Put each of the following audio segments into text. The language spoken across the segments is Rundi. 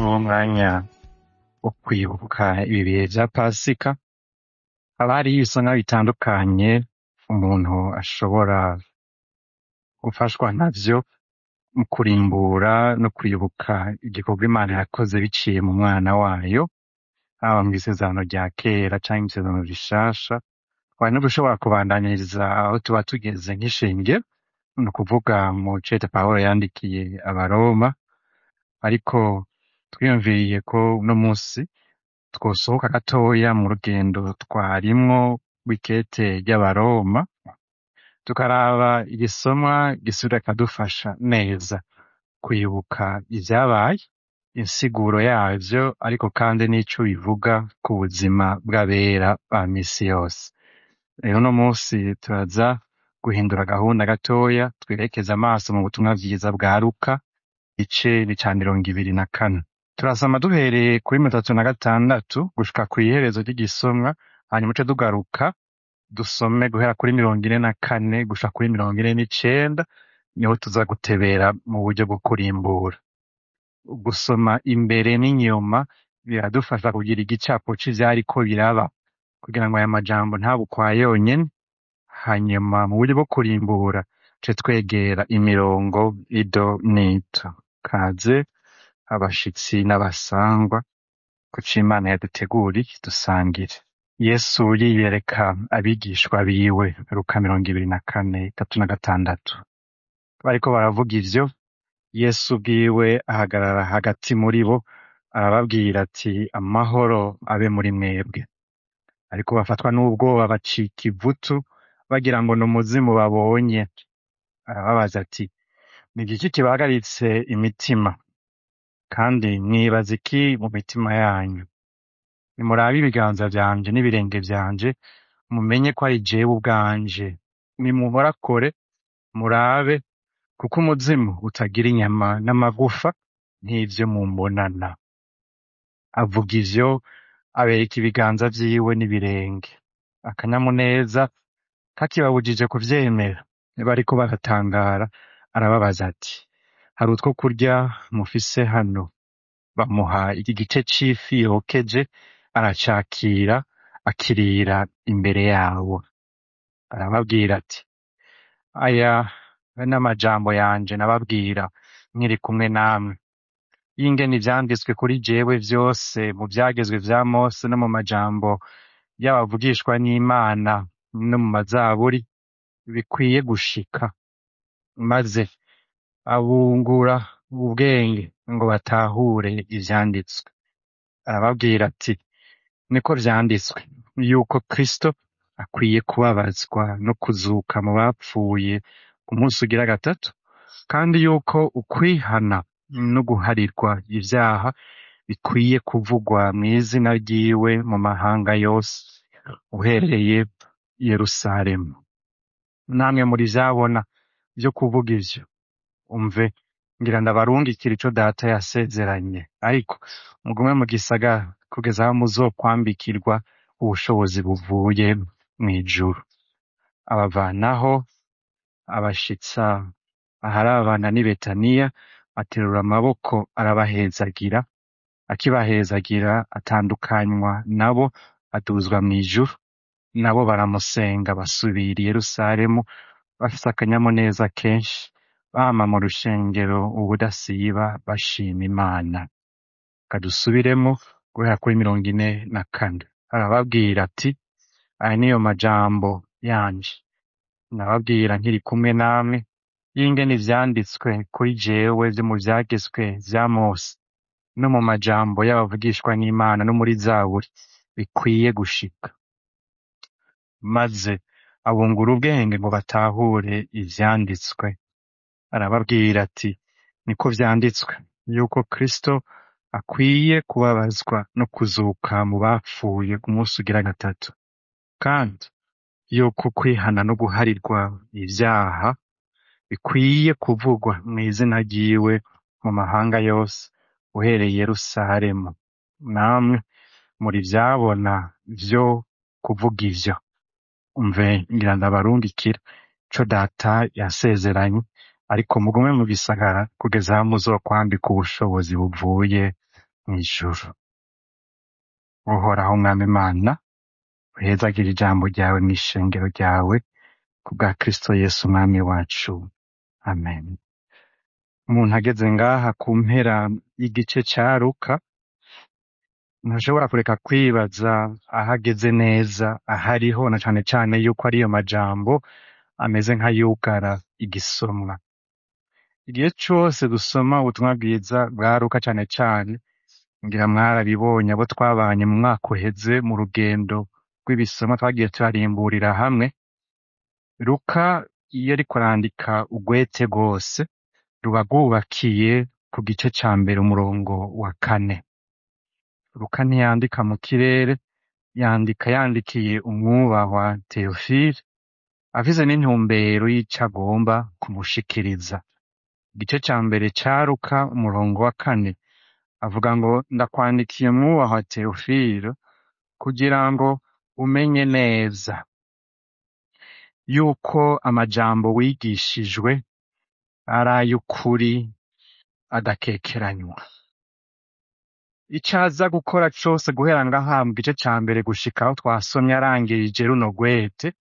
wo mwanya wo kwibuka ibi bihe vya pasika haba hariho ibisomwa bitandukanye umuntu ashobora gufashwa navyo mu kurimbura no kwibuka igikorwa imana yakoze biciye mu mwana wayo haba mw'isezerano rya kera canke mw'isezerano rishasha twari no gushobora kubandaniriza aho tuba tugeze nk'ishengero ni ukuvuga mu cete pawulo yandikiye abaroma ariko twiyumviriye ko uno musi twosohoka gatoya mu rugendo twarimwo rw'ikete ry'abaroma tukaraba igisomwa gisubira kikadufasha neza kwibuka ivyabaye insiguro yavyo ariko kandi n'ico bivuga ku buzima bw'abera ba misi yose rero uno musi turaza guhindura gahunda gatoya twerekeza amaso mu butumwa bwiza bwa luka igice ni ca mirongo ibiri na kane turasoma duhereye kuri mirongo itatu na gatandatu gushika kw'iherezo ry'igisomwa hanyuma uce tugaruka dusome guhera kuri mirongo ine na kane gushika kuri mirongo ine n'icenda niho tuza gutebera mu buryo bwo kurimbura gusoma imbere n'inyuma biradufasha kugira igicapo c'ivyariko biraba kugira ngo aya majambo ntabe ukwa yonyene hanyuma mu buryo bwo kurimbura ce twegera imirongo ido n'ito kaze abashitsi n'abasangwa ku c'imana yaduteguriye dusangire yesu yiyereka abigishwa biwe luka mirongo ibiri na kane itatu na gatandatu bariko baravuga ivyo yesu bwiwe ahagarara hagati muri bo arababwira ati amahoro abe muri mwebwe ariko bafatwa n'ubwoba bacika ivutu bagira ngo ni umuzimu babonye arababaza ati ni igiki kibahagaritse imitima kandi mwibaza iki mu mitima yanyu nimurabe ibiganza vyanje n'ibirenge vyanje mumenye ko ari jewe ubwanje nimuhorakore murabe kuko umuzimu utagira inyama n'amagufa nk'ivyo mumbonana avuga ivyo abereka ibiganza vyiwe n'ibirenge akanyamuneza kakibabujije kuvyemera bariko baratangara arababaza ati hari utwo kurya mufise hano bamuha iki gice c'ifi yokeje aracakira akirira imbere yabo arababwira ati aya n'amajambo yanje nababwira nkiri kumwe namwe y'ingene ivyanditswe kuri jewe vyose mu vyagezwe vya mose no mu majambo y'abavugishwa n'imana no mu mazaburi bikwiye gushika maze abungura ubwenge ngo batahure ivyanditswe arababwira ati niko vyanditswe yuko kristo akwiye kubabazwa no kuzuka mu bapfuye ku munsi ugira gatatu kandi yuko ukwihana no guharirwa ivyaha bikwiye kuvugwa mw'izina ryiwe mu mahanga yose uhereye i yerusalemu namwe muri vyabona vyo kuvuga ivyo umve ngira ndabarungikira ico data yasezeranye ariko mugume mu gisagara kugeza aho muzokwambikirwa ubushobozi buvuye mw'ijuru abavanaho abashitsa aharabana n'i betaniya aterura amaboko arabahezagira akibahezagira atandukanywa nabo aduzwa mw'ijuru nabo baramusenga basubira i yerusalemu bafise akanyamuneza kenshi bama mu rushengero ubudasiba bashima imana kadusubiremo guhera kuri mirongo ine na kane arababwira ati aya niyo majambo yanje nababwira nkiri kumwe namwe y'ingene ivyanditswe kuri jewe vyo mu vyagezwe vya mose no mu majambo y'abavugishwa n'imana no muri zaburi bikwiye gushika maze abungura ubwenge ngo batahure ivyanditswe arababwira ati niko vyanditswe yuko kristo akwiye kubabazwa no kuzuka mu bapfuye ku munsi ugira gatatu kandi yuko kwihana no guharirwa ivyaha bikwiye kuvugwa mw'izina ryiwe mu mahanga yose uhereye i yerusalemu namwe muri vyabona vyo kuvuga ivyo umve ngira ndabarungikira ico data yasezeranye ariko mugume mu gisagara kugeza aho muzokwambika ubushobozi buvuye mw'ijuru uhoraho mwami imana uhezagira ijambo ryawe mw'ishengero ryawe ku bwa kristo yesu umwami wacu amen umuntu ageze ngaha ku mpera y'igice ca luka ntashobora kureka kwibaza aho ageze neza ahariho na cane cane yuko ariyo majambo ameze nk'ayugara igisomwa igihe cose dusoma ubutumwa bwiza bwa luka cane cane ngira mwarabibonye abo twabanye mu mwaka uheze mu rugendo rw'ibisomwa twagiye turarimburira hamwe luka iyo ariko arandika ugwete rwose ruba rwubakiye ku gice ca mbere umurongo wa kane luka ntiyandika mu kirere yandika yandikiye umwubahwa teofile afise n'intumbero y'ico agomba kumushikiriza igice ca mbere ca luka umurongo wa kane avuga ngo ndakwandikiye mwubahwa teofile kugira ngo umenye neza yuko amajambo wigishijwe ari ay'ukuri adakekeranywa ico aza gukora cose guhera ngaha mu gice ca mbere gushika aho twasomye arangirije runo rwete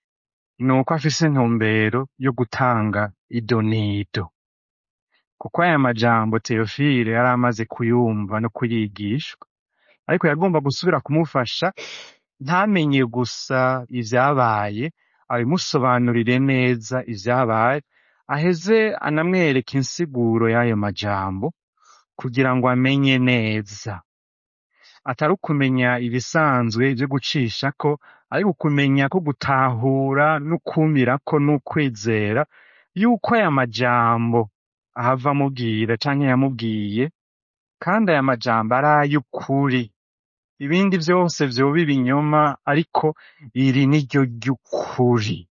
ni uko afise intumbero yo gutanga idonido kuko aya majambo teofile yari amaze kuyumva no kuyigishwa ariko yagomba gusubira kumufasha ntamenye gusa ivyabaye abimusobanurire neza ivyabaye aheze anamwereka insiguro y'ayo majambo kugira ngo amenye neza atari ukumenya ibisanzwe vyo gucishako ariko kumenya ko gutahura n'ukumirako n'ukwizera yuko aya majambo ahava amubwira canke yamubwiye kandi aya majambo ari ay'ukuri ibindi vyose vyoba ibinyoma ariko iri ni ryo ry'ukuri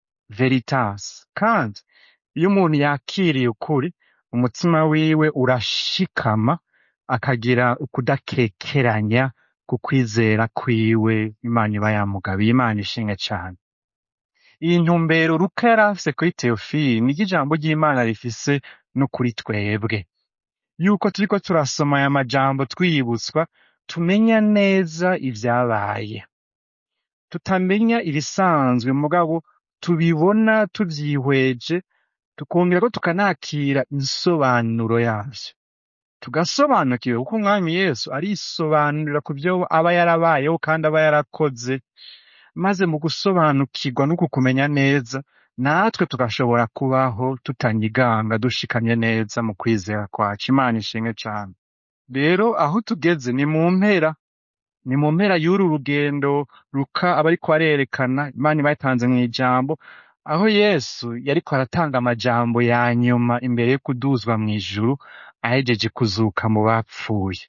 veritas kandi iyo umuntu yakiriye ukuri umutima wiwe urashikama akagira ukudakekeranya ku kwizera kwiwe imana iba yamugabiye imana ishimwe cane iyi ntumbero luka yari afise kuri teofili niryo ijambo ry'imana rifise no kuri twebwe yuko turiko turasoma aya majambo twiyibutswa tumenya neza ivyabaye tutamenya ibisanzwe mugabo tubibona tuvyihweje tukongera ko tukanakira insobanuro yavyo tugasobanukirwa kuko umwami yesu arisobanurira ku vyo aba yarabayeho kandi aba yarakoze maze mu gusobanukirwa no kukumenya neza natwe tugashobora kubaho tutanyiganga dushikamye neza mu kwizera kwacu imana ishimwe cane rero aho tugeze ni mu mpera ni mu mpera y'uru rugendo luka aba ariko arerekana imana iba yatanze mw'ijambo aho yesu yariko aratanga amajambo ya nyuma imbere yo kuduzwa mw'ijuru ahejeje kuzuka mu bapfuye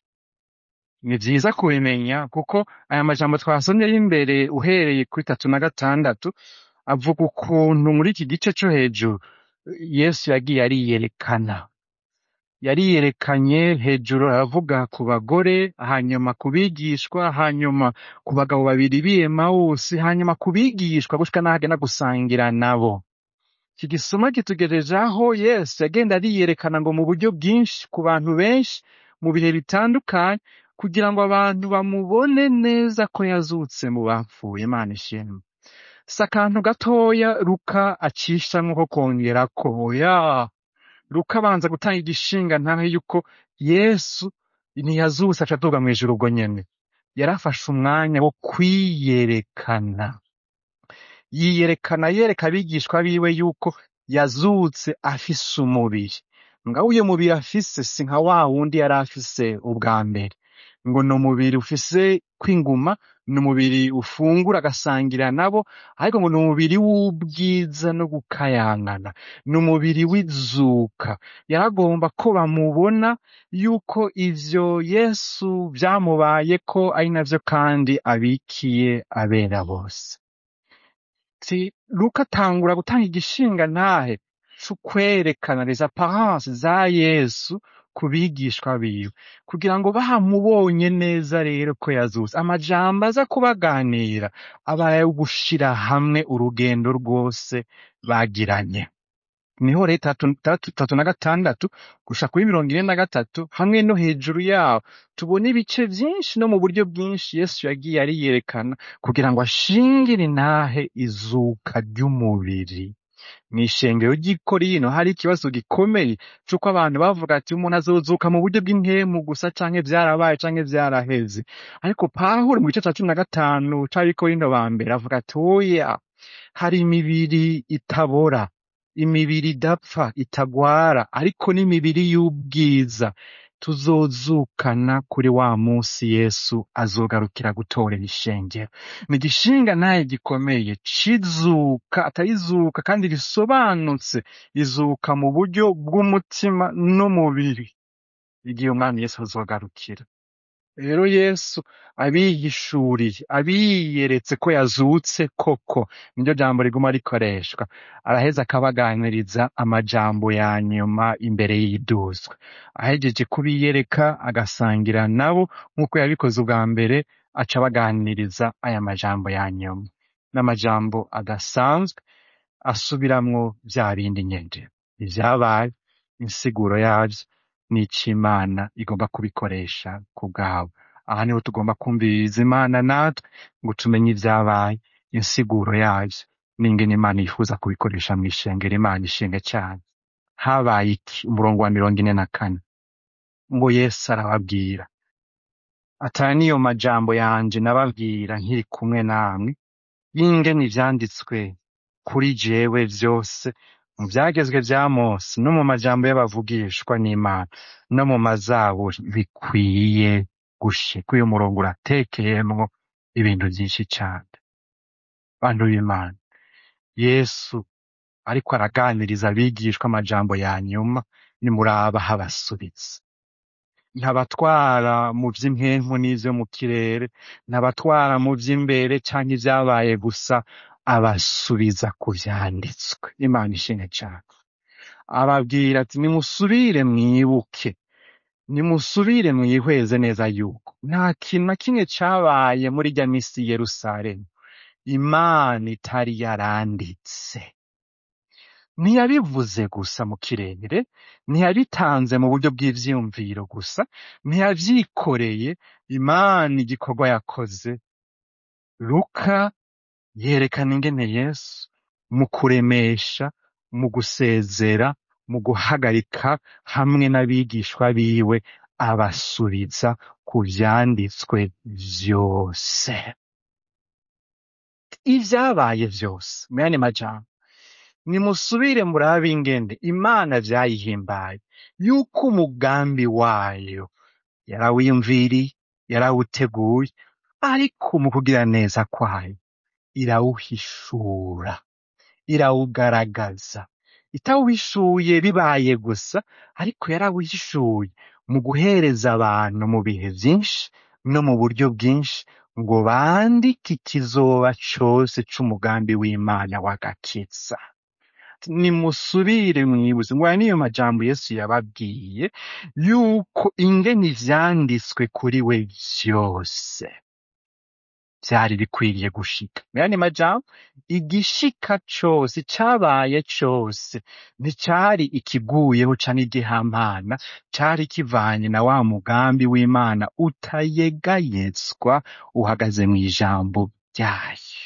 ni vyiza kubimenya kuko aya majambo twasomye y'imbere uhereye kuri tatu na gatandatu avuga ukuntu muri iki gice co hejuru yesu yagiye ariyerekana yariyerekanye hejuru aravuga ku bagore hanyuma ku bigishwa hanyuma ku bagabo babiri b'i emawusi hanyuma ku bigishwa gushika n'aho agenda gusangira nabo iki gisoma kitugejeje aho yesu yagenda ariyerekana ngo mu buryo bwinshi ku bantu benshi mu bihe bitandukanye kugira ngo abantu bamubone neza ko yazutse mu bapfuye imana ishimwe si akantu gatoya luka acishamwo ko kongerako oya luka abanza gutanga igishinga ntahe yuko yesu ntiyazutse aca aduga mw'ijuru ubwo nyene yarafashe umwanya wo kwiyerekana yiyerekana yereka abigishwa biwe yuko yazutse afise umubiri ngaho uyo mubiri afise si nka wa wundi yari afise ubwa mbere ngo ni umubiri ufise kwinguma ni umubiri ufungura agasangira nabo ariko ngo ni umubiri w'ubwiza no gukayangana ni umubiri w'izuka yaragomba ko bamubona yuko ivyo yesu vyamubayeko ari navyo kandi abikiye abera bose si luka atangura gutanga igishinga ntahe c'ukwerekana les apparences za yesu ku bigishwa biwe kugira ngo bahamubonye neza rero ko yazutse amajambo aza kubaganira aba ayo gushira hamwe urugendo rwose bagiranye niho rero itatu itatu- itatu na gatandatu gusha kuri mirongo ine na gatatu hamwe no hejuru yaho tubona ibice byinshi no mu buryo bwinshi yesu yagiye ariyerekana kugira ngo ashingire intahe izuka ry'umubiri mw'ishengero ry'i Korinto hari ikibazo gikomeye c'uko abantu bavuga ati umuntu azozuka mu buryo bw'inkemu gusa canke vyarabaye canke vyaraheze ariko pawulo mu gice ca cumi na gatanu c'abikorinto ba mbere avuga ati oya hari imibiri itabora imibiri idapfa itagwara ariko n'imibiri y'ubwiza tuzozukana kuri wa munsi yesu azogarukira gutorera ishengero ni igishinga naye gikomeye c'izuka atarizuka kandi risobanutse izuka mu buryo bw'umutima n'umubiri igihe umwami yesu azogarukira rero yesu abiyishuriye abiyeretse ko yazutse koko niryo jambo riguma rikoreshwa araheza akabaganiriza amajambo ya nyuma imbere y'iduzwa ahejeje kubiyereka agasangira nabo nk'uko yabikoze ubwa mbere aca abaganiriza aya majambo ya nyuma n'amajambo adasanzwe asubiramwo vya bindi nyene ivyabaye insiguro yavyo n'ico imana igomba kubikoresha ku bwabo aha niho tugomba kumviriza imana natwe ngo tumenye ivyabaye insiguro yavyo n'ingene imana yifuza kubikoresha mw'ishengero imana ishinga cyane habaye iki umurongo wa mirongo ine na kane ngo yesu arababwira atari niyo majambo yanje nababwira nkiri kumwe namwe y'ingene ivyanditswe kuri jewe vyose mu vyagezwe vya Mose no mu majambo y'abavugishwa n'Imana no mu mazaburi bikwiye gushika uyu murongo uratekeyemwo ibintu vyinshi cane bantu b'Imana Yesu ariko araganiriza abigishwa amajambo ya nyuma nimuraba habasubiza ntabatwara mu vy'impwemu n'ivyo mu kirere ntabatwara mu vy'imbere canke ivyabaye gusa abasubiza ku vyanditswe imana ishimwe cane ababwira ati nimusubire mwibuke nimusubire mwihweze neza yuko nta kintu na kimwe cabaye muri rya misi i yerusalemu imana itari yaranditse ntiyabivuze gusa mu kirere ntiyabitanze mu buryo bw'ivyiyumviro gusa ntiyavyikoreye imana igikorwa yakoze luka yerekana ingene yesu mu kuremesha mu gusezera mu guhagarika hamwe n'abigishwa biwe abasubiza ku vyanditswe vyose ivyabaye vyose mu yandi majambo nimusubire murabe ingene imana vyayihimbaye yuko umugambi wayo yarawiyumviriye yarawuteguye ariko mu kugira neza kwayo irawuhishura irawugaragaza itawuhishuye bibaye gusa ariko yarawuhishuye mu guhereza abantu mu bihe vyinshi no mu buryo bwinshi ngo bandike ikizoba cose c'umugambi w'imana w'agakiza nimusubire mwibuze ngo aya niyo majambo yesu yababwiye yuko ingene ivyanditswe kuri we vyose vyari bikwiriye gushika mu yandi majambo igishika cose icabaye cose nticari ikiguyeho canke igihamana cari kivanye na wa mugambi w'imana utayegayezwa uhagaze mw'ijambo ryayo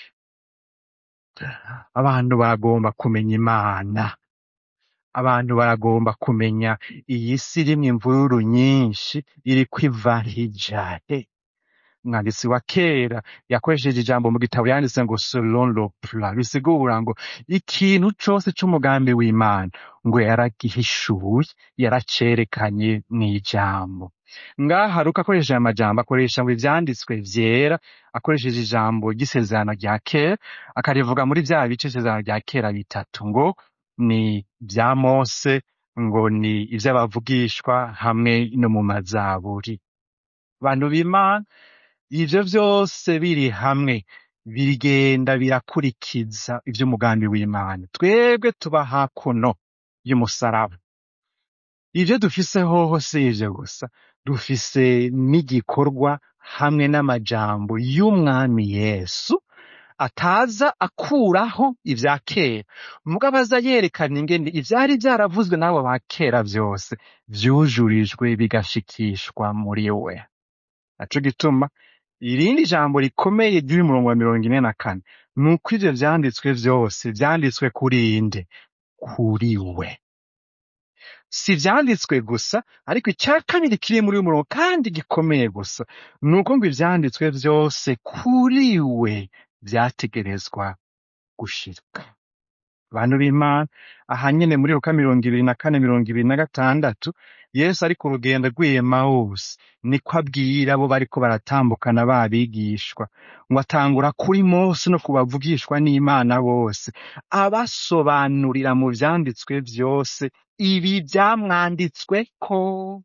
abantu baragomba kumenya imana abantu baragomba kumenya iyi si irimwo imvururu nyinshi iriko iva hijahe umwanditsi wa kera yakoresheje ijambo mu gitabo yanditse ngo selon le plan bisigura ngo ikintu cose c'umugambi w'imana ngo yaragihishuye yaracerekanye mw'ijambo ngaha ruka akoresheje aya majambo akoresha ngo ivyanditswe vyera akoresheje ijambo ry'isezerano rya kera akarivuga muri vya bice isezerano rya kera bitatu ngo ni vya mose ngo ni ivy'abavugishwa hamwe no mu mazaburi bantu b'imana ivyo vyose biri hamwe bigenda birakurikiza ivy'umugambi w'imana twebwe tuba hakuno y'umusaraba ivyo dufise hoho si ivyo gusa dufise n'igikorwa hamwe n'amajambo y'umwami yesu ataza akuraho ivya kera mugabo aza yerekana ingene ivyari vyaravuzwe n'abo ba kera vyose vyujurijwe bigashikishwa muri we naco gituma irindi jambo rikomeye ry'uyu murongo wa mirongo ine na kane ni uko ivyo vyanditswe vyose vyanditswe kuri inde kuri we si ivyanditswe gusa ariko icya kabiri kiri muri uyu murongo kandi gikomeye gusa ni uko ngo ivyanditswe vyose kuri we vyategerezwa gushika bantu b'imana aha nyene muri luka mirongo ibiri na kane mirongo ibiri na gatandatu yesu ari ku rugendo rw'emawusi niko abwira abo bariko baratambukana babigishwa ngo atangura kuri mose no kubavugishwa n'imana bose abasobanurira mu vyanditswe vyose ibi vyamwanditsweko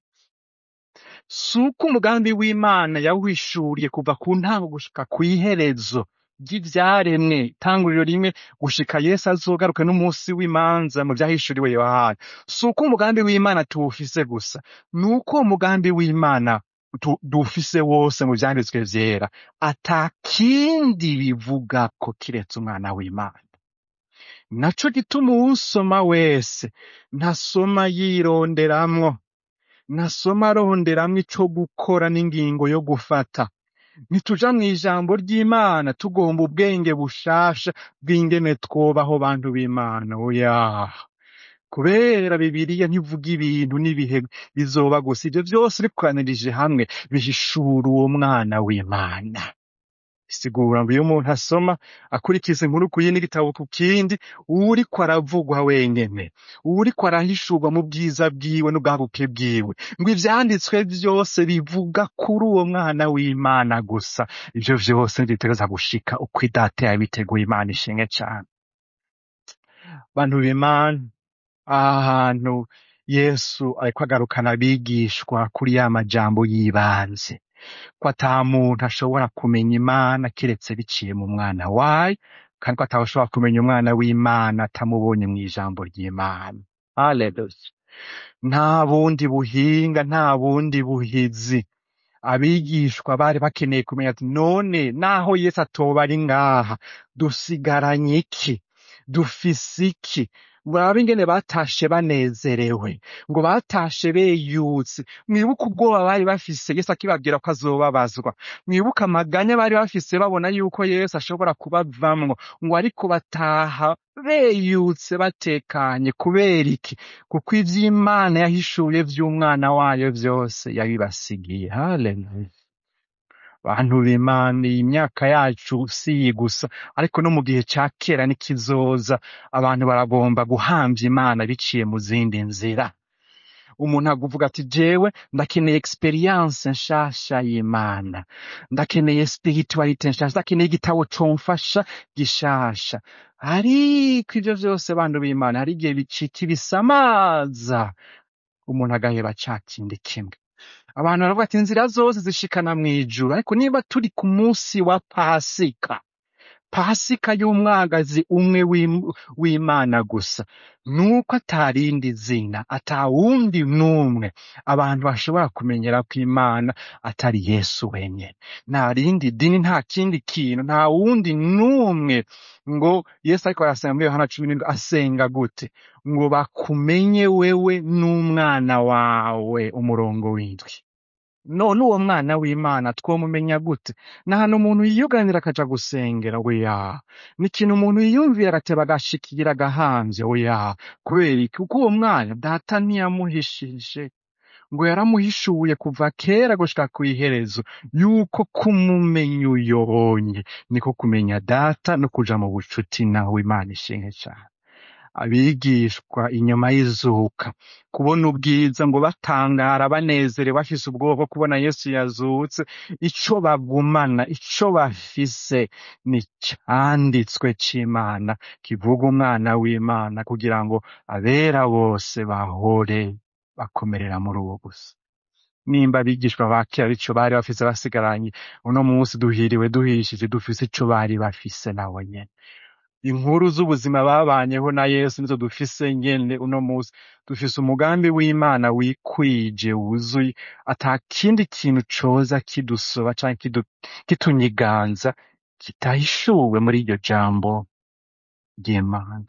si uko umugambi w'imana yawishuriye kuva ku ntango gushika kw'iherezo ry'ivyaremwe itanguriro rimwe gushika yesu azogaruka n'umunsi w'imanza mu vyahishuriwe yohana si uko umugambi w'imana tuwufise gusa ni uko umugambi w'imana tu- duwufise wose mu vyanditswe vyera ata kindi bivugako kiretse umwana w'imana naco gituma uwusoma wese ntasoma yironderamwo ntasoma aronderamwo ico gukora n'ingingo yo gufata ntituja mw'ijambo ry'imana tugomba ubwenge bushasha bw'ingene twobaho bantu b'imana oya kubera bibiliya ntivuga ibintu n'ibihe bizoba gusa ivyo vyose bikoranirije hamwe bihishura uwo mwana w'imana bisigura ngo iyo umuntu asoma akurikiza inkuru ku yindi gitabo ku kindi uwuriko aravugwa wenyene uwuriko arahishurwa mu bwiza bwiwe n'ubwaguke bwiwe ngo ivyanditswe vyose bivuga kuri uwo mwana w'imana gusa ivyo vyose ntibitegereza gushika uko idata yabiteguye imana ishimwe cane bantu b'imana aha hantu yesu ariko agarukana abigishwa kuri ya majambo y'ibanze ko ata muntu ashobora kumenya imana kiretse biciye mu mwana wayo kandi ko atashobora kumenya umwana w'imana atamubonye mu ijambo ry'imana haleluya nta bundi buhinga nta bundi buhizi abigishwa bari bakeneye kumenya ati none naho yesu atoba ari ngaha dusigaranye iki dufise iki murabe ingene batashe banezerewe ngo batashe beyutse mwibuke ubwoba bari bafise yesu akibabwira ko azobabazwa mwibuke amaganya bari bafise babona yuko yesu ashobora kubavamwo ngo ariko bataha beyutse batekanye kubera iki kuko ivy'imana yahishuye vy'umwana wayo vyose yabibasigiye haleluya bantu b'imana iyi myaka yacu si iyi gusa ariko no mu gihe ca kera n'ikizoza abantu baragomba guhamvya imana biciye mu zindi nzira umuntu aguvuga ati jewe ndakeneye experience nshasha y'imana ndakeneye spiritualite nshasha ndakeneye igitabo comfasha gishasha ariko ivyo vyose bantu b'imana hari igihe bicika ibisamaza umuntu agaheba ca kindi kimwe abantu baravuga ati inzira zose zishikana mw'ijuru ariko niba turi ku munsi wa pasika pasika y'umwagazi umwe w'Im- w'imana gusa nuko atarindi zina ata wundi n'umwe abantu bashobora kumenyera ko imana atari yesu wenyene nta rindi dini nta kindi kintu nta wundi n'umwe ngo yesu ariko arasenga muri yohana cumi n'indwi asenga gute ngo bakumenye wewe n'umwana wawe umurongo w'indwi none uwo mwana w'imana twomumenya gute ni ahantu umuntu yiyuganira akaja gusengera oya ni ikintu umuntu yiyumvira agateba agashikira agahamvye oya kubera iki kuko uwo mwana data ntiyamuhishije ngo yaramuhishuye kuva kera gushika kw'iherezo yuko kumumenya uyonye niko kumenya data no kuja mu bucuti nawe imana ishinge cane abigishwa inyuma y'izuka kubona ubwiza ngo batangara banezerewe bafise ubwoba bwo kubona yesu yazutse ico bagumana ico bafise ni canditswe c'imana kivuga umwana w'imana kugira ngo abera bose bahore bakomerera muri uwo gusa nimba abigishwa ba kera ico bari bafise basigaranye uno munsi duhiriwe duhishije dufise ico bari bafise nabo nyene inkuru z'ubuzima babanyeho na yesu nizo dufise nyene uno munsi dufise umugambi w'imana wikwije wuzuye ata kindi kintu coza kidusoba canke kidu- kitunyiganza kitahishuwe muri iryo jambo ry'imana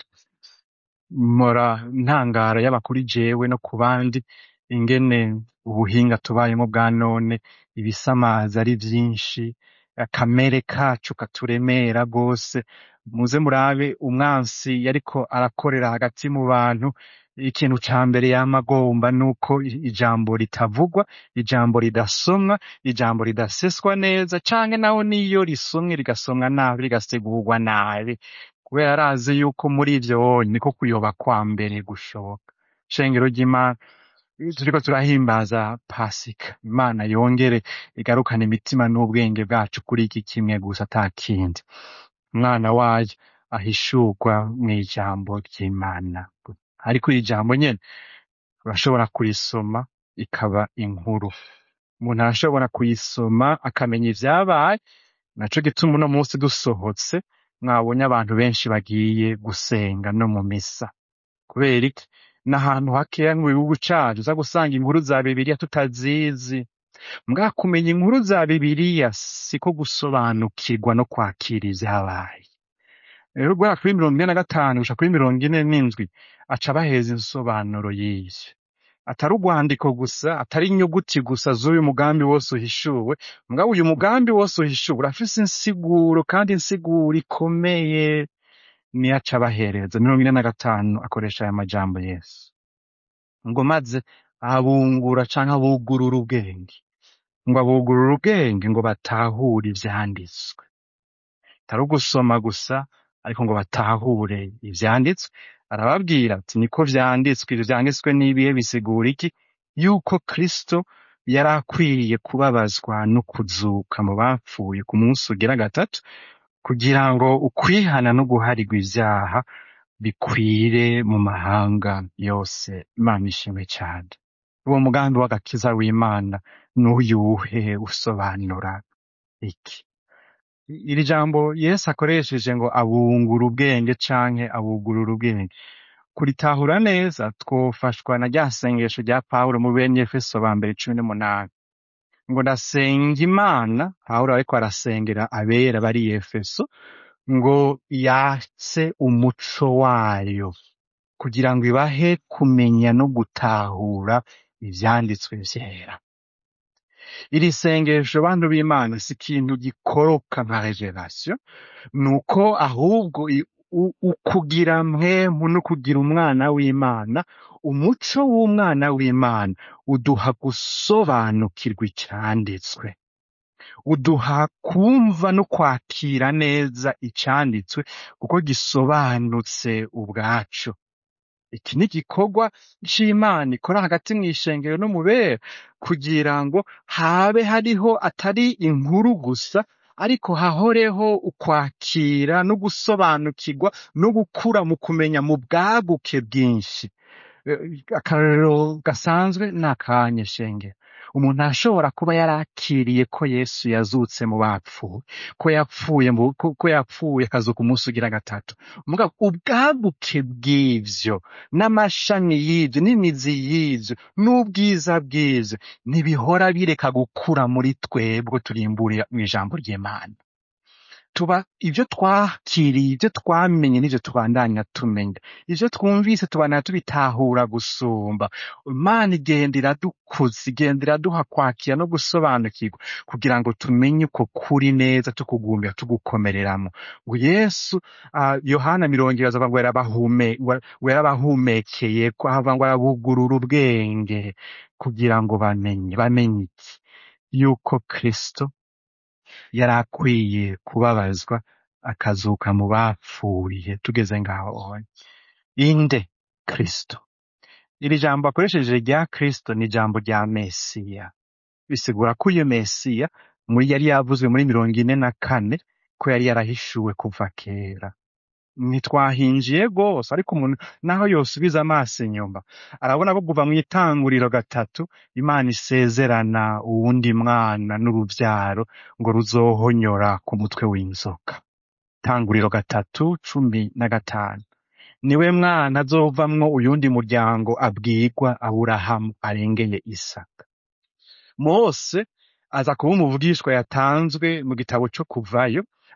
mora ntangara yaba kuri jewe no ku bandi ingene ubuhinga tubayemo bwa none ibisamaza ari vyinshi akamere kacu katuremera rwose muze murabe umwansi yariko arakorera hagati mu bantu ikintu ca mbere yama agomba nuko i- ijambo ritavugwa ijambo ridasomwa ijambo ridaseswa neza canke naho niyo risomwe rigasomwa nabi rigasigurwa nabi kubera arazi yuko muri ivyo niko kuyoba kwa mbere gushoboka shengero ry'imana turiko turahimbaza pasika imana yongere igarukane imitima n'ubwenge bwacu kuri iki kimwe gusa ata kindi umwana wayo ahishurwa mw'ijambo ry'imana ariko iri jambo nyene urashobora kurisoma ikaba inkuru umuntu arashobora kuyisoma akamenya ivyabaye naco gituma uno munsi dusohotse mwabonye abantu benshi bagiye gusenga no mu misa kubera iki n'ahantu hakeya mu gihugu cacu uza gusanga inkuru za bibiliya tutazizi mbwa kumenya inkuru za bibiliya siko gusobanukirwa no kwakira ivyabaye rero guhera kuri mirongo ine na gatanu gushika kuri mirongo ine n'indwi aca abaheza insobanuro y'ivyo atari urwandiko gusa atari inyuguti gusa z'uyu mugambi wose uhishuwe mugabo uyu mugambi wose uhishuwe urafise insiguro kandi insiguro ikomeye niyo aca abahereza mirongo ine na gatanu akoresha aya majambo yesu ngo maze abungura canke abugurura ubwenge ngo abugurura ubwenge ngo batahure ivyanditswe atari ugusoma gusa ariko ngo batahure ivyanditswe arababwira ati niko vyanditswe ivyo vyanditswe n'ibihe bisigura iki yuko kristo yari akwiriye kubabazwa no kuzuka mu bapfuye ku munsi ugira gatatu kugira ngo ukwihana no guharigwa ivyaha bikwire mu mahanga yose imana ishimwe cane uwo mugambi w'agakiza w'imana n'uyuhe usobanura iki iri jambo yesu akoresheje ngo abungura ubwenge canke abugurura ubwenge kuritahura neza twofashwa na rya sengesho rya pawulo mu benyefeso ba mbere cumi n'umunani ngo ndasenga imana pawulo ariko arasengera abera bari i efeso ngo yatse umuco wayo kugira ngo ibahe kumenya no gutahura ivyanditswe vyera iri sengesho bantu b'imana si ikintu gikoroka nka revelation nuko ahubwo i- u- ukugira mpemu no kugira umwana w'imana umuco w'umwana w'imana uduha gusobanukirwa icyanditswe uduha kumva no kwakira neza icyanditswe kuko gisobanutse ubwacu iki ni igikorwa c'imana ikora hagati mw'ishengero no mu bera kugira ngo habe hariho atari inkuru gusa ariko hahoreho ukwakira no gusobanukirwa no gukura mu kumenya mu bwaguke bwinshi Eh, akarorero gasanzwe ni akanya shengero umuntu arashobora kuba yarakiriye ko yesu yazutse mu bapfuye ko yapfuye mu- ko ko yapfuye akazuka umunsi ugira gatatu mugabo ubwaguke bw'ivyo n'amashami y'ivyo n'imizi y'ivyo n'ubwiza bw'ivyo ntibihora bireka gukura muri twebwe turimburiye mu ijambo ry'imana tuba ivyo twakiriye ivyo twamenye n'ivyo tubandanya tumenya ivyo twumvise tubandanya tubitahura gusumba imana igenda iradukuza igenda iraduha kwakira no gusobanukirwa kugira ngo tumenye uko kuri neza tukugumbira tugukomereramo ngo yesu ah, yohana mirongo ibiri azavuga ngo yarabahume- wa- ngo yarabahumekeye ko avuga ngo arabugurura ubwenge kugira ngo bamenye bamenye iki yuko kristo yari akwiye kubabazwa akazuka mu bapfuye tugeze ngaho inde kristo iri jambo akoresheje rya kristo ni ijambo rya mesiya bisigura ko uyu mesiya muri yari yavuzwe muri mirongo ine na kane ko yari yarahishuwe kuva kera ntitwahinjiye rwose ariko umuntu naho yosubiza amaso inyuma arabona ko kuva mu itanguriro gatatu imana isezerana uwundi mwana n'uruvyaro ngo ruzohonyora ku mutwe w'inzoka tanguriro gatatu cumi na gatanu niwe mwana azovamwo uyundi muryango abwirwa aburahamu arengeye isaka mose aza kuba umuvugishwa yatanzwe mu gitabo co kuvayo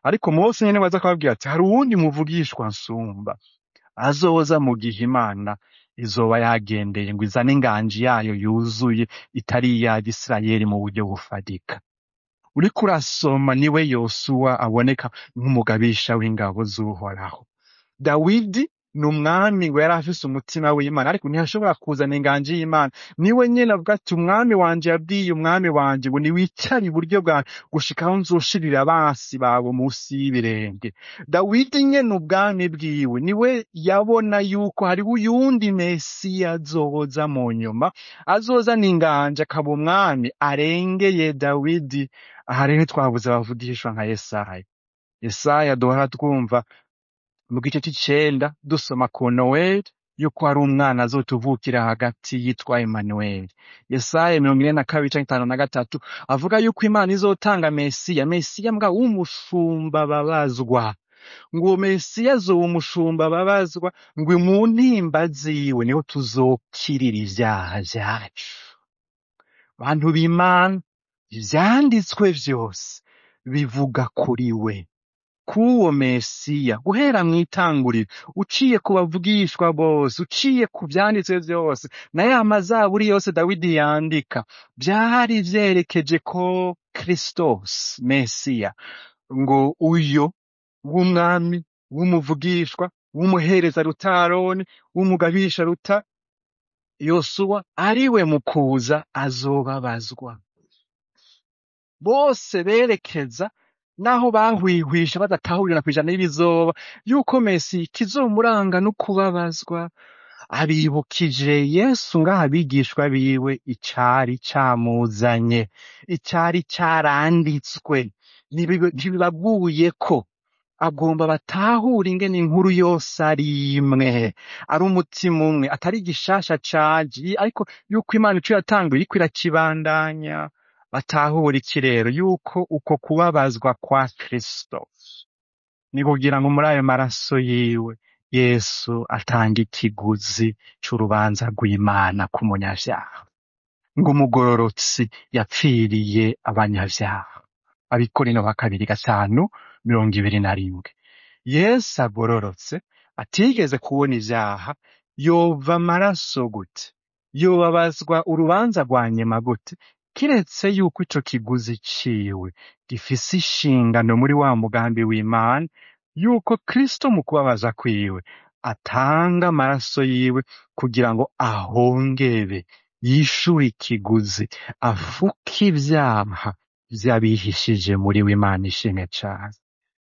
ariko mose nyene baza kubabwira ati hari uwundi muvugishwa nsumba azoza mu gihe imana izoba yagendeye ngo izane inganji yayo yuzuye itari iya Isirayeli mu buryo bufadika uriko urasoma niwe yosuwa aboneka nk'umugabisha w'ingabo z'uhoraho dawidi ni umwami ngo yari afise umutima w'imana ariko ntiyashobora kuzana inganji y'imana niwe nyene avuga ati umwami wanje yabwiye umwami wanje ngo niwicare iburyo bwanjye gushikaho nzoshirira abansi bawe munsi y'ibirenge dawidi nyene ubwami bwiwe niwe yabona yuko hariho uyundi mesiya azoza mu nyuma azozana inganje akaba umwami arengeye dawidi aha rero twabuze abavugishwa nka yesaya yesaya duhora twumva mu gice c'icenda dusoma ku noweli yuko hari umwana azotuvukira hagati yitwa Emmanuel. Yesaya mirongo ine na kabiri canke itanu na gatatu avuga yuko Imana izotanga Mesiya, Mesiya mbwa w'umushumba babazwa. Ngo uwo Mesiya azoba umushumba babazwa, ngo mu ntimba ziwe niho tuzokirira ivyaha vyacu. Bantu b'Imana, ivyanditswe vyose bivuga kuri we. k'uwo Mesiya guhera mw'itanguriro uciye ku bavugishwa bose uciye ku vyanditswe vyose na ya mazaburi yose Dawidi yandika vyari vyerekeje ko Kristos Mesiya ngo uyo w'umwami w'umuvugishwa w'umuhereza ruta Aroni w'umugabisha ruta Yosuwa ariwe mu kuza azobabazwa bose berekeza naho bahwihwisha badatahurira kw'ijana y'ibizoba yuko Mesi kizomuranga no kubabazwa abibukije Yesu ngaha abigishwa biwe icari camuzanye icari caranditswe Ntibibe- ntibibaguye ko agomba batahure ingene inkuru yose ari imwe ari umutima umwe atari igishasha caje ariko yuko Imana ico yatanguye iriko irakibandanya batahura iki rero yuko uko kubabazwa kwa Kristo ni kugira ngo muri ayo maraso yiwe Yesu atanga ikiguzi c'urubanza rw'Imana ku munyavyaha ngo umugororotsi yapfiriye abanyavyaha abikorino ba kabiri gatanu mirongo ibiri na rimwe Yesu agororotse atigeze kubona ivyaha yova amaraso gute yobabazwa urubanza rwa nyuma gute kiretse yuko ico kiguzi ciwe gifise ishingano muri wa mugambi w'Imana yuko Kristo mu kubabaza kwiwe atanga amaraso yiwe kugira ngo ahongere yishure ikiguzi afuke ivyaha vy'abihishije muri we Imana ishimwe cane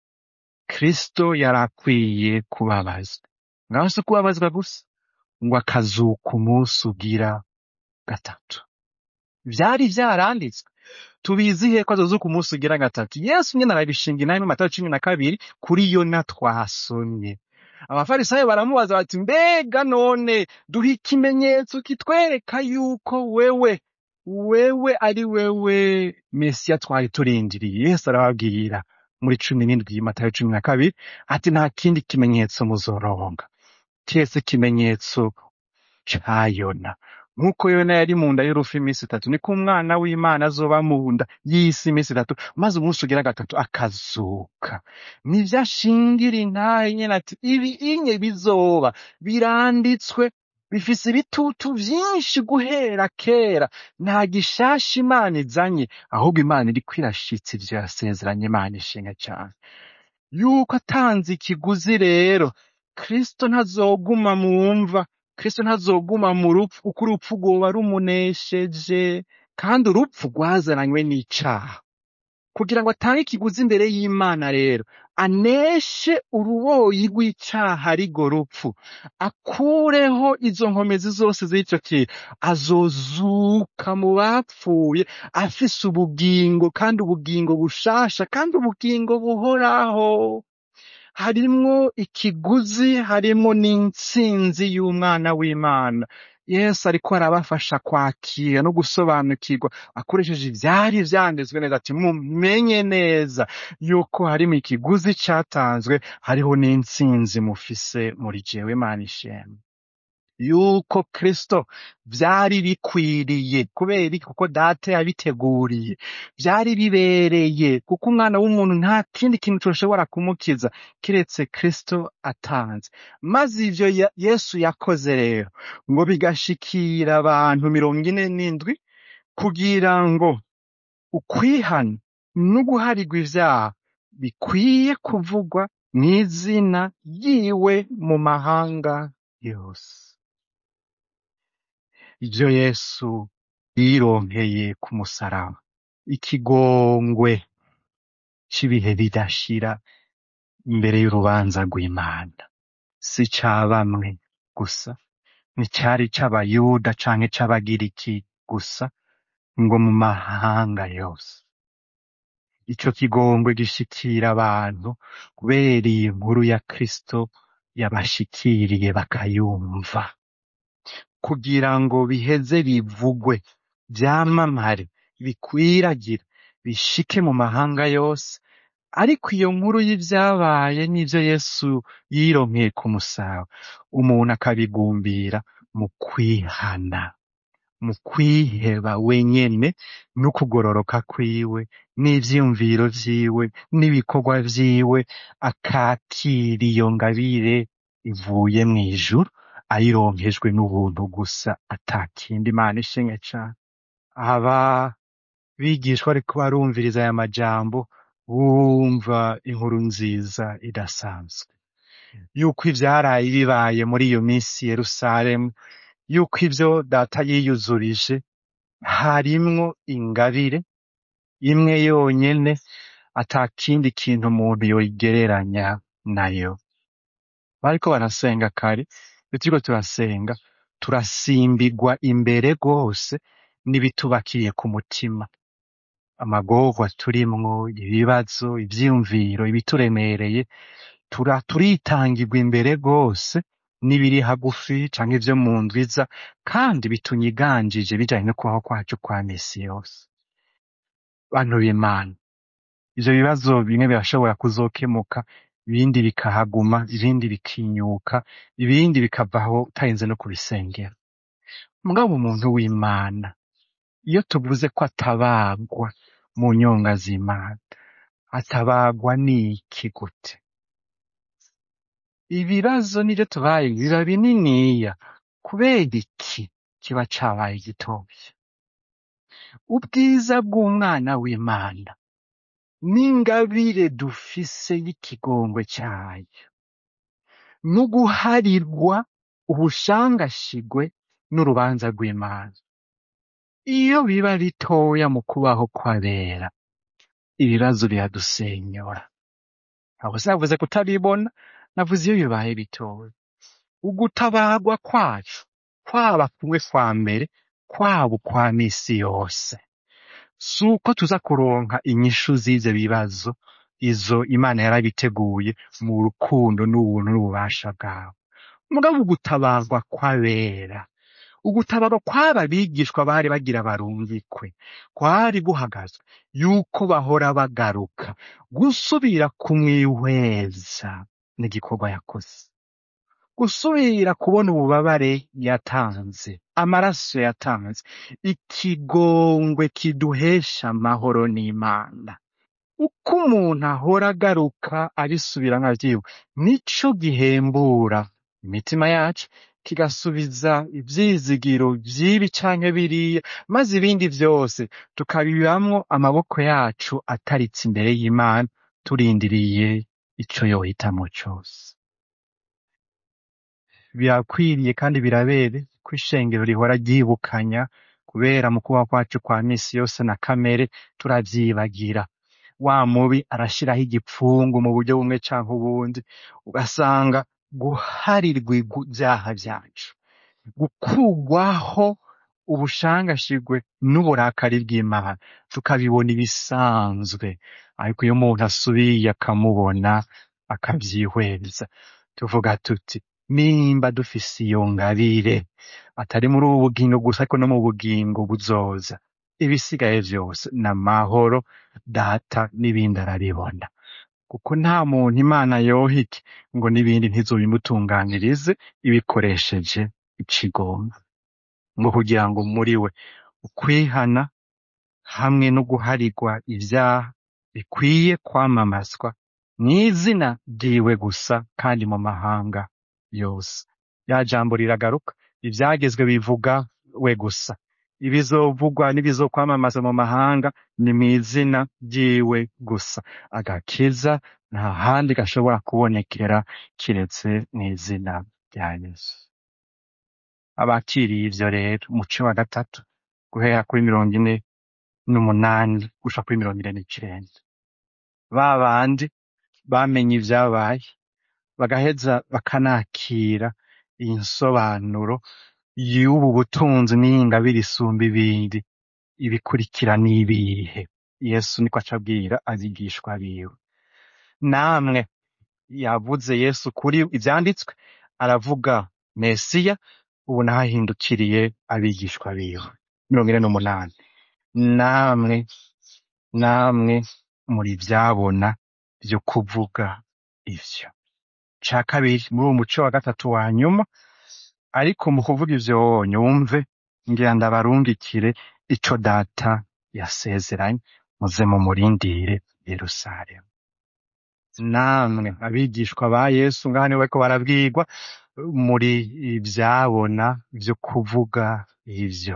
Kristo yari akwiye kubabazwa ngaho si kubabazwa gusa ngo akazuka umunsi ugira gatatu vyari vyaranditswe tubizihe ko azozuka umunsi ugira gatatu yesu nyene arabishinga inama matayo cumi na kabiri kuri yona twasomye abafarisayo baramubaza bati mbega none duha ikimenyetso kitwereka yuko wewe wewe ari wewe mesiya twari turindiriye yesu arababwira muri cumi n'indwi matayo cumi na kabiri ati nta kindi kimenyetso muzoronka kiretse ikimenyetso ca yona nk'uko yona yari mu nda y'urufu iminsi itatu niko umwana w'imana azoba mu nda y'isi iminsi itatu maze umunsi ugira gatatu akazuka nivyo ashingira intahe nyene ati ibi inye bizoba biranditswe bifise ibitutu vyinshi guhera kera nta gishasha imana izanye ahubwo imana iriko irashitsa ivyo yasezeranye imana ishinga cane yuko atanze ikiguzi rero kristo ntazoguma mu mva kristo ntazoguma mu rupfu kuko urupfu rwoba rumunesheje kandi urupfu rwazananywe n'icaha kugira ngo atange ikiguzi imbere y'imana rero aneshe uruboyi rw'icaha arigo rupfu akureho izo nkomezi zose z'ico kintu azozuka mu bapfuye afise ubugingo kandi ubugingo bushasha kandi ubugingo buhoraho harimwo ikiguzi harimwo n'intsinzi y'umwana w'imana yesu ariko arabafasha kwakira no gusobanukirwa akoresheje ivyari vyanditswe neza ati mumenye neza yuko harimo ikiguzi catanzwe hariho n'intsinzi mufise muri jewe imana ishemwe yuko kristo vyari bikwiriye kubera iki kuko data yabiteguriye vyari bibereye kuko umwana w'umuntu nta kindi kintu coshobora kumukiza kiretse kristo atanze maze ivyo ya- yesu yakoze rero ngo bigashikira abantu mirongo ine n'indwi kugira ngo ukwihana no guharigwa ivyaha bikwiye kuvugwa mw'izina ryiwe mu mahanga yose ivyo yesu yironkeye ku musaraba ikigongwe c'ibihe bidashira imbere y'urubanza rw'imana si ca bamwe gusa nticari c'abayuda canke c'abagiriki gusa ngo mu mahanga yose ico kigongwe gishikira abantu kubera iyi nkuru ya kristo yabashikiriye bakayumva kugira ngo biheze bivugwe vyamamare bikwiragire bishike mu mahanga yose ariko iyo nkuru y'ivyabaye n'ivyo yesu yironkeye ku musaba umuntu akabigumbira mu kwihana mu kwiheba wenyene n'ukugororoka kwiwe n'ivyiyumviro vyiwe n'ibikorwa vyiwe akakira iyo ngabire ivuye mw'ijuru ayironkejwe n'ubuntu gusa atakindi imana ishimwe cane aba bigishwa ariko barumviriza aya majambo bumva inkuru nziza idasanzwe yuko ivyaraye bibaye muri iyo minsi i yerusalemu yuko ivyo data yiyuzurije harimwo ingabire imwe yonyene ata kindi kintu umuntu yoyigereranya nayo bariko barasenga kare iyo turiko turasenga turasimbigwa imbere rwose n'ibitubakiye ku mutima amagorwa turimwo ibibazo ivyiyumviro ibituremereye tura turitangirwa imbere rwose n'ibiri hagufi canke ivyo mu ndwiza kandi bitunyiganjije bijanye no kubaho kwacu kwa misi yose bantu b'imana ivyo bibazo bimwe birashobora kuzokemuka ibindi bikahaguma ibindi bikinyuka ibindi bikavaho utarinze no kubisengera mugabo umuntu w'imana iyo tuvuze ko atabagwa mu nyonga z'imana atabagwa n'iki gute ibibazo nivyo tubaye biba bininiya kubera iki kiba cabaye gitoya ubwiza bw'umwana w'imana n'ingabire dufise y'ikigongwe cayo no guharirwa ubushangashigwe n'urubanza rw'imana iyo biba bitoya mu kubaho kw'abera ibibazo biradusenyora abo sinavuze kutabibona navuze iyo bibaye bitoya ugutabarwa kwacu kwaba kumwe kwa mbere kwaba ukwa misi yose si uko tuza kuronka inyishu z'ivyo bibazo izo imana yarabiteguye mu rukundo n'ubuntu n'ububasha bwawe mugabo ugutabarwa kw'abera ugutabarwa kw'aba bigishwa bari bagira barungikwe kwari guhagazwe yuko bahora bagaruka gusubira kumwihweza n'igikorwa yakoze gusubira kubona ububabare yatanze amaraso yatanze ikigongwe kiduhesha amahoro n'imana uko umuntu ahora agaruka abisubiramwo avyiwe nico gihembura imitima yacu kigasubiza ivyizigiro vy'ibi canke biriya maze ibindi vyose tukabibamwo amaboko yacu ataritse imbere y'imana turindiriye ico yohitamwo cose birakwiriye kandi birabere ko ishengero rihora ryibukanya kubera mu kubaho kwacu kwa misi yose na kamere turavyibagira wa mubi arashiraho igipfungu mu buryo bumwe canke ubundi ugasanga guharirwa ivyaha vyacu gukurwaho ubushangashigwe n'uburakari bw'imana tukabibona ibisanzwe ariko iyo umuntu asubiye akamubona akavyihweza tuvuga tuti nimba dufise iyo ngabire atari muri ubu bugingo gusa ariko no mu bugingo buzoza ibisigaye vyose ni amahoro data n'ibindi arabibona kuko nta muntu imana yohike ngo n'ibindi ntizobimutunganirize ibikoresheje ikigomba ngo kugira ngo muri we ukwihana hamwe no guharigwa ivyaha bikwiye kwamamazwa mw'izina ryiwe gusa kandi mu mahanga yose ya jambo riragaruka ivyagezwe bivuga we gusa ibizovugwa n'ibizokwamamaza mu mahanga ni mw'izina ryiwe gusa agakiza nta handi gashobora kubonekera kiretse mw'izina rya yesu abakiriye ivyo rero umuce wa gatatu guhera kuri mirongo ine n'umunani gushika kuri mirongo ine n'icenda ba bandi bamenye ivyabaye bagaheza bakanakira iyi nsobanuro y'ubu butunzi n'iyingabire isumba ibindi ibikurikira n'ibihe yesu niko aca abwira abigishwa biwe namwe yavuze yesu kuri ivyanditswe aravuga mesiya ubu naho ahindukiriye abigishwa biwe mirongo ine n'umunani namwe namwe muri vyabona vyo kuvuga ivyo ca kabiri muri uwo muco wa gatatu wa nyuma ariko mu kuvuga ivyo nyumve ngira ndabarungikire ico data yasezeranye muze mumurindire yerusalemu namwe abigishwa ba yesu ngaha niwe bariko barabwirwa muri ivyabona vyo kuvuga ivyo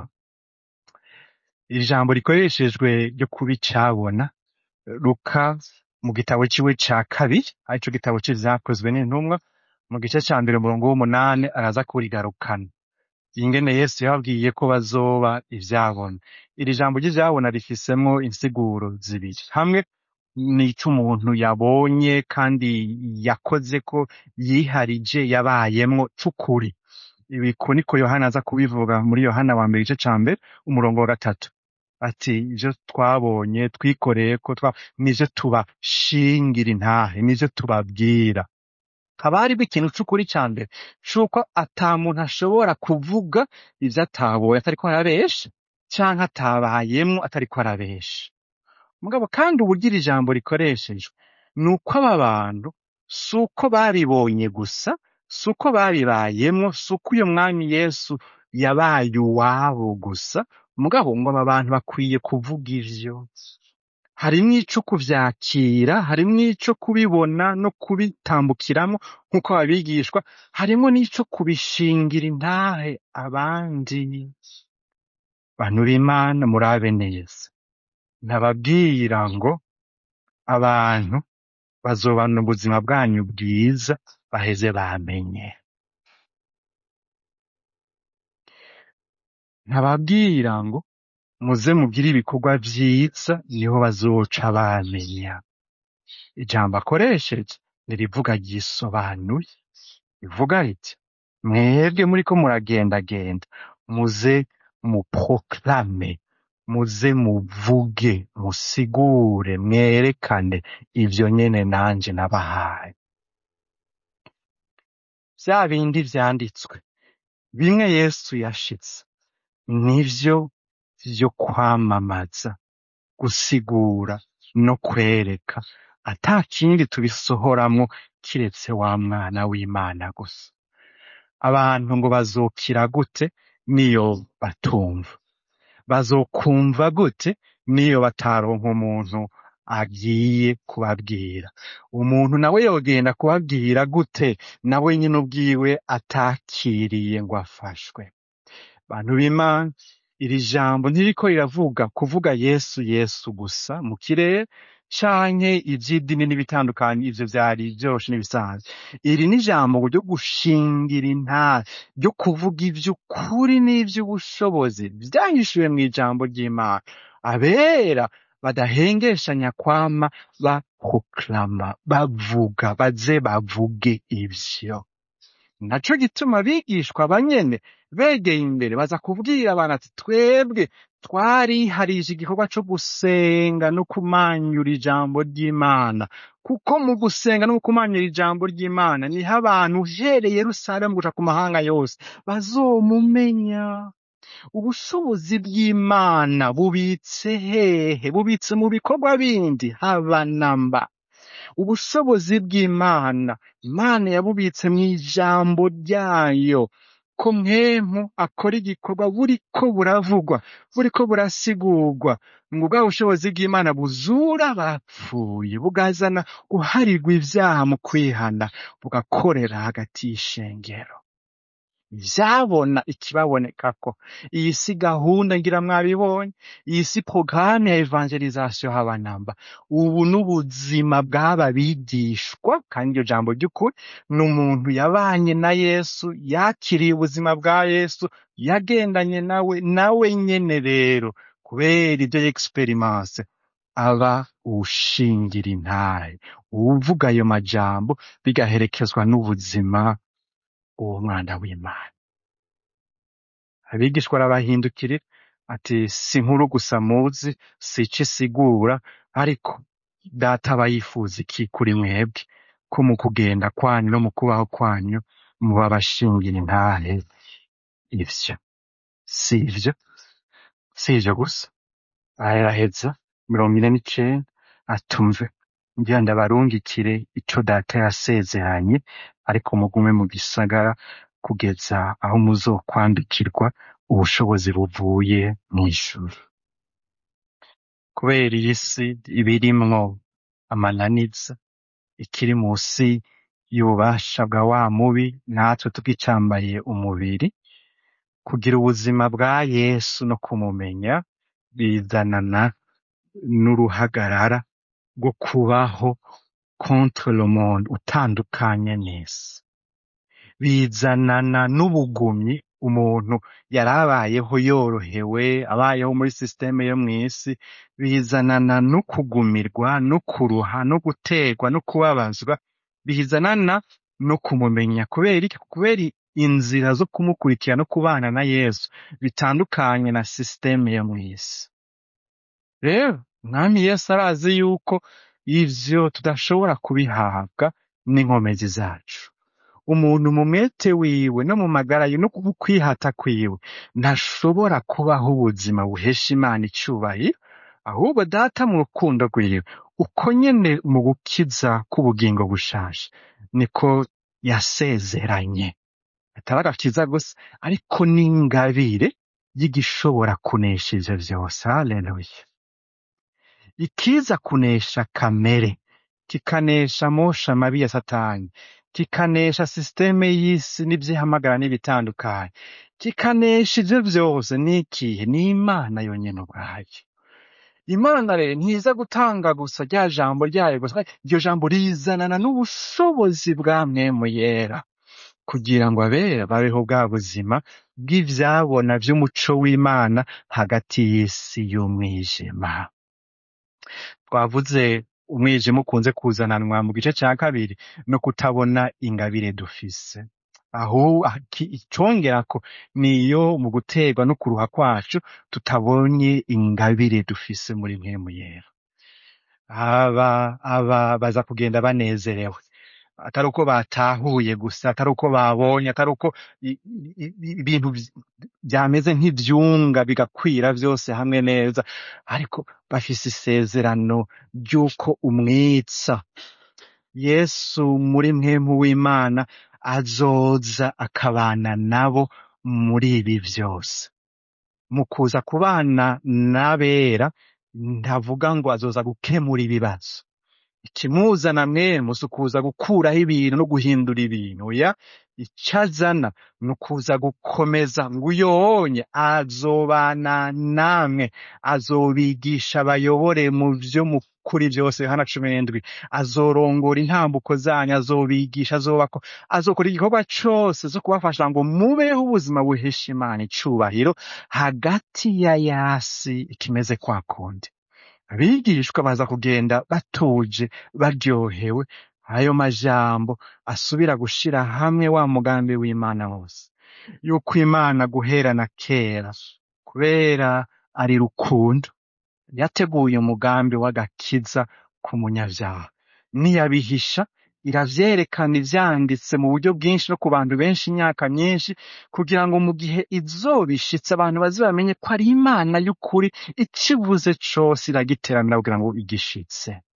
iri jambo rikoreshejwe ryo kuba icabona luka mu gitabo ciwe ca kabiri arico gitabo c'ivyakozwe n'intumwa mu gice ca mbere umurongo w'umunani araza kurigarukana ingene yesu yababwiye ko bazoba ivyabona iri jambo ry'ivyabona rifisemwo insiguro zibiri hamwe nico umuntu yabonye kandi yakoze ko yiharije yabayemwo c'ukuri ibiko niko yohana aza kubivuga muri yohana wa mbere igice ca mbere umurongo wa gatatu ati ivyo twabonye twikoreye ko twa nivyo tubashingira intahe nivyo tubabwira haba hariho ikintu c'ukuri ca mbere c'uko ata muntu ashobora kuvuga ivyo atabonye atariko arabesha canke atabayemwo atariko arabesha mugabo kandi uburyo iri jambo rikoreshejwe ni uko aba bantu si uko babibonye gusa si uko babibayemwo si uko uyo mwami yesu yabaye uwabo gusa mugabo ngo aba bantu bakwiye kuvuga ivyo harimwo ico kuvyakira harimwo ico kubibona no kubitambukiramwo nk'uko babigishwa harimwo n'ico kubishingira intahe abandi bantu b'imana murabe neza nababwira ngo abantu bazobana ubuzima bwanyu bwiza baheze bamenye ntababwira ngo muze mugire ibikorwa vyiza niho bazoca bamenya ijambo akoresheje nirivuga ryisobanuye rivuga riti mwebwe muriko muragendagenda muze muproklame muze muvuge musigure mwerekane ivyo nyene nanje nabahaye vya bindi vyanditswe bimwe yesu yashitse nivyo vyo kwamamaza gusigura no kwereka ata kindi tubisohoramwo kiretse wa mwana w'imana gusa abantu ngo bazokira gute niyo batumva bazokumva gute niyo bataronka umuntu agiye kubabwira umuntu nawe yogenda kubabwira gute nawe nyine ubwiwe atakiriye ngo afashwe bantu b'imana iri jambo ntiriko riravuga kuvuga yesu yesu gusa mu kirere canke ivy'idini n'ibitandukanye ivyo vyari vyoroshe n'ibisanzwe iri ni ijambo ryo gushingira intara ryo kuvuga ivy'ukuri n'ivy'ubushobozi vyahishuwe mw'ijambo ry'imana abera badahengeshanya kwama baproklama bavuga baze bavuge ivyo naco gituma abigishwa banyene begeye imbere baza kubwira abantu ati twebwe twariharije igikorwa co gusenga no kumanyura ijambo ry'imana kuko mu gusenga no kumanyura ijambo ry'imana niho abantu uhereye yerusalemu guca ku mahanga yose bazomumenya ubushobozi bw'imana bubitse hehe bubitse mu bikorwa bindi haba namba ubushobozi bw'imana imana yabubitse mu ijambo ryayo ko mwemu akora igikorwa buriko buravugwa buriko burasigurwa ngo bwa bushobozi bw'imana buzura abapfuye bugazana guharirwa ivyaha mu kwihana bugakorera hagati y'ishengero vyabona ikibabonekako iyi si gahunda ngira mwabibonye iyi si porogaramu ya evangelizasiyo habanamba ubu n'ubuzima bw'aba bigishwa kandi iryo jambo ry'ukuri ni umuntu yabanye na yesu yakiriye ubuzima bwa yesu yagendanye nawe nawe nyene rero kubera ibyo yegisiperimase aba uwushingira intahe uwuvuga ayo majambo bigaherekezwa n'ubuzima uwo mwana w'imana abigishwa arabahindukirira ati si inkuru gusa muzi si ico isigura ariko data aba yifuza iki kuri mwebwe ko mu kugenda kwanyu no mu kubaho kwanyu muba abashingira intahe ivyo si ivyo si ivyo gusa araheza mirongo ine n'icenda atumve ngira ndabarungikire ico data yasezeranye ariko mugume mu gisagara kugeza aho muzokwandikirwa ubushobozi buvuye mw'ijuru kubera iyi si ibirimwo amananiza ikiri musi y'ububasha bwa wa mubi natwe tugicambariye umubiri kugira ubuzima bwa yesu no kumumenya bizanana n'uruhagarara rwo kubaho contre le monde utandukanye n'isi bizanana n'ubugumyi umuntu yari abayeho yorohewe abayeho muri sisiteme yo mw'isi bizanana no kugumirwa no kuruha no guterwa no kubabazwa bizanana no kumumenya kubera iki kubera inzira zo kumukurikira no kubana na yesu bitandukanye na sisiteme yo mw'isi rero mwami yesu arazi yuko ivyo tudashobora kubihabwa n'inkomezi zacu umuntu mu mwete wiwe no mu magara yiwe no ku kwihata kwiwe ntashobora kubaho ubuzima buhesha imana icubahiro ahubwo data mu rukundo rwiwe uko nyene mu gukiza k'ubugingo bushasha niko yasezeranye atari agakiza gusa ariko n'ingabire y'igishobora kunesha ivyo vyose haleluya ikiza kunesha kamere kikanesha mosha mabi ya satani kikanesha sisiteme y'isi n'ivyihamagara n'ibitandukanye kikanesha ivyo vyose n'ikihe ni imana yonyene ubwayo imana rero ntiza gutanga gusa rya jambo ryayo gusa iryo jambo rizanana n'ubushobozi bwa mwemu yera kugira ngo abera babeho bwa buzima bw'ivyabona vy'umuco w'imana hagati y'isi y'umwijima twavuze umwijima ukunze kuzananwa mu gice ca kabiri no kutabona ingabire dufise aho aki- icongerako niyo mu guterwa no kuruha kwacu tutabonye ingabire dufise muri mpemu yera aba aba baza kugenda banezerewe atari uko batahuye gusa atari uko babonye atari uko i- i- i- ibintu vy- vyameze nk'ivyunga bigakwira vyose hamwe neza ariko bafise isezerano ry'uko umwitsa yesu muri mwemu w'imana azoza akabana nabo muri ibi vyose mu kuza kubana n'abera ntavuga ngo azoza gukemura ibibazo ikimuzana mwemu si ukuza gukuraho ibintu no guhindura ibintu ya ico azana ni ukuza gukomeza ngo uyonye azobana namwe azobigisha abayobore mu vyo mukuri vyose yohana cumi n'indwi azorongora intambuko zanyu azobigisha azobako azokora igikorwa cose zo kubafasha ngo mubeho ubuzima buhesha imana icubahiro hagati ya yasi ikimeze kwa kundi abigishwa baza kugenda batuje baryohewe ayo majambo asubira gushira hamwe wa mugambi w'imana wose yuko imana guhera na kera kubera ari rukundo yateguye umugambi w'agakiza ku munyavyaha niyabihisha iravyerekana ivyanditse mu buryo bwinshi no ku bantu benshi imyaka myinshi kugira ngo mu gihe izobishitse abantu baze bamenye ko ari imana y'ukuri ikivuze cose iragiteranira kugira ngo igishitse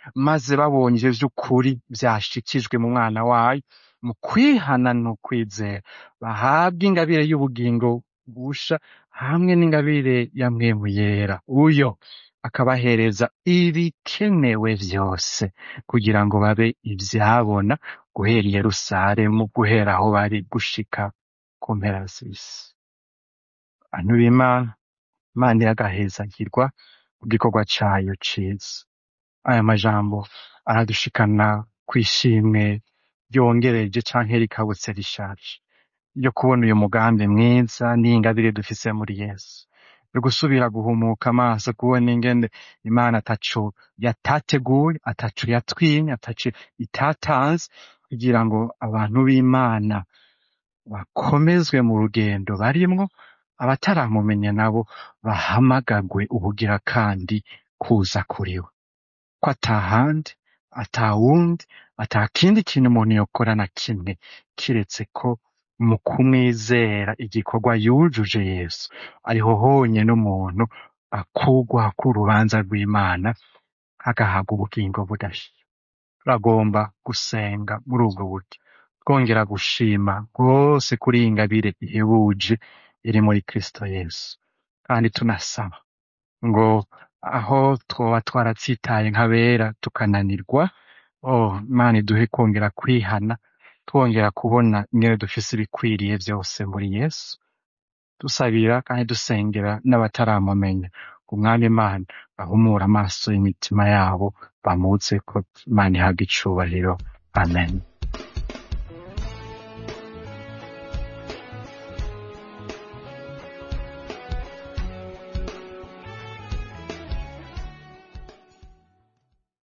maze babonye ivyo vy'ukuri vyashikijwe mu mwana wayo mu kwihana no kwizera bahabwa ingabire y'ubugingo busha hamwe n'ingabire ya mwemu yera uyo akabahereza ibikenewe vyose kugira ngo babe ivyabona guhera i Yerusalemu guhera aho bari gushika ku mpera z'isi bantu b'Imana Imana iragahezagirwa ku gikorwa cayo ciza aya majambo aradushikana kw'ishimwe ryongereje canke rikabutse rishaje ryo kubona uyu mugambi mwiza n'ingabire dufise muri Yesu yo gusubira guhumuka amaso kubona ingene Imana ataco yatateguye ataco yatwimye ataco itatanze kugira ngo abantu b'Imana bakomezwe mu rugendo barimwo abataramumenya nabo bahamagagwe ubugira kandi kuza kuriwe ko atahandi atawundi atakindi kintu umuntu yokora na kimwe kiretse ko mu kumwizera igikorwa yujuje Yesu ariho honyene umuntu akurwa k'urubanza rw'Imana agahabwa ubugingo budashira turagomba gusenga muri ubwo buryo twongera gushima rwose kuri iyi ngabire ihebuje iri muri Kristo Yesu kandi tunasaba ngo aho twoba twaratsitaye nk'abera tukananirwa oh Imana iduhe kwongera kwihana twongera kubona ingene dufise ibikwiriye vyose muri Yesu dusabira kandi dusengera n'abataramumenya ngo umwami Imana ahumure amaso y'imitima yabo bamuze ko Imana ihabwa icubahiro amen